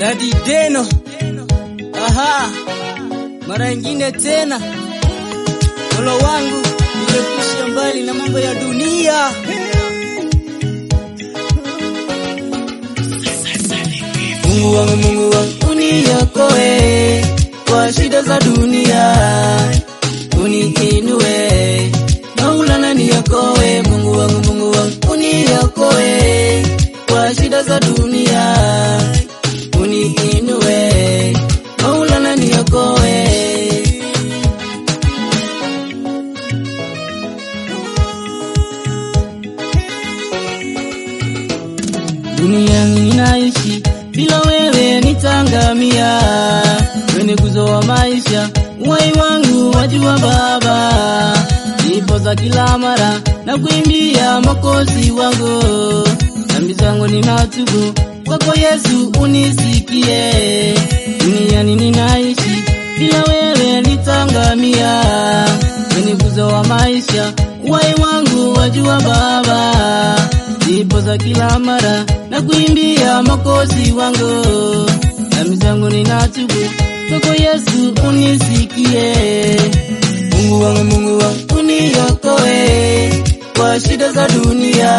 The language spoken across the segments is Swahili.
Dadi Deno. Aha, mara nyingine tena, mola wangu niepushe mbali na mambo ya dunia. Mungu wangu, Mungu wangu, uniokoe kwa shida za dunia, uniinue Maulana, niokoe Mungu wangu, Mungu wangu, uniokoe kwa shida za dunia, uniinue Maulana, niokoe dunia ninaishi bila wewe nitangamia, kwenye guzo wa maisha uhai wangu wajua Baba, nipo za kila mara na kuimbia makosi wangu, dhambi zangu ninatubu kwako Yesu unisikie, duniani ninaishi bila wewe nitangamia, kwenye guzo wa maisha uhai wangu wajua Baba, nipo za kila mara na kuimbia makosi wangu, dhambi zangu ninatubu kwako Yesu unisikie. Mungu wangu, Mungu wangu, uniokoe kwa shida za dunia,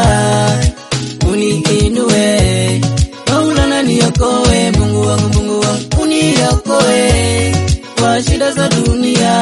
uniinue Maulana, niokoe Mungu wangu, Mungu wangu, uniokoe kwa shida za dunia,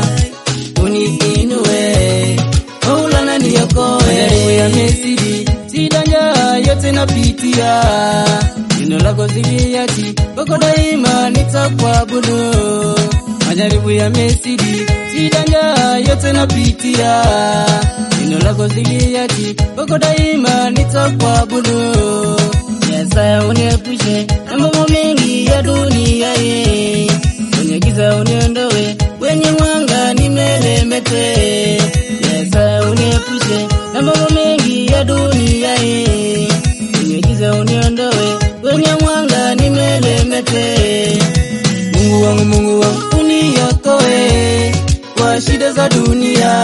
uniinue Maulana, niokoe majaribu ya Misri, shida njaa yote napitia, neno lako ziliati kwako daima nitakuabudu. Majaribu ya Misri, shida njaa yote napitia, neno lako ziliati kwako daima nitakuabudu. Yesaya, uniepushe na mambo mengi ya dunia hii, kwenye giza uniondoe, kwenye mwanga nimelemete. Yesaya, uniepushe na mambo mengi ya dunia hii, kwenye giza uniondoe, kwenye mwanga nimelemete. Mungu wangu, Mungu wangu, uniokoe kwa shida za dunia,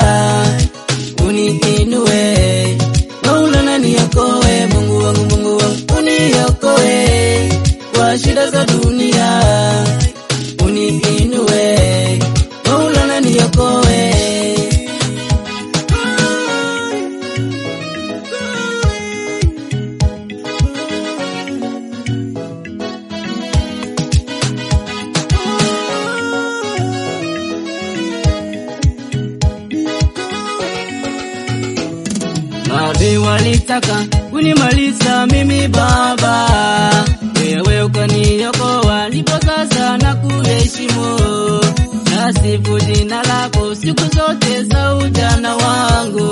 uniinue Maulana, niokoe Mungu wangu, Mungu wangu, uniokoe kwa shida za dunia, uniinue Maulana, niokoe Maadui walitaka kunimaliza mimi Baba, wewe ukaniokoa, ndipo sasa na kuheshimu. Nasifu jina lako siku zote za ujana wangu.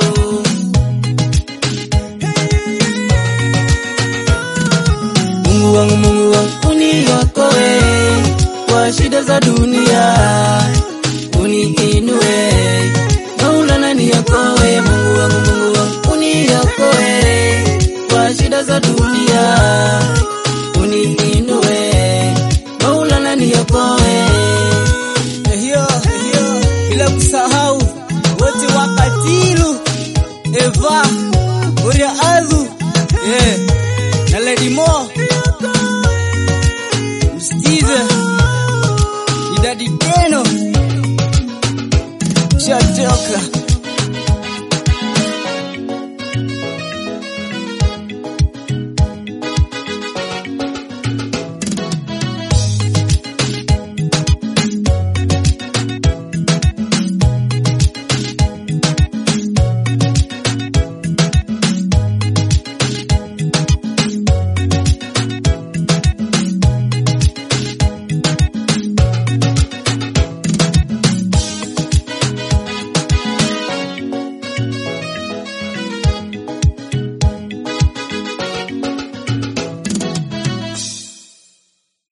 Mungu wangu, Mungu wangu, uniokoe kwa shida za dunia, uniinue Maulana, niokoe Mungu wangu, Mungu wangu, uniokoe kwa shida za dunia, uniinue Maulana, niokoe hiyo hiyo, bila kusahau wote wakatilu Eva Uria Adhu yeah. na Lady Mo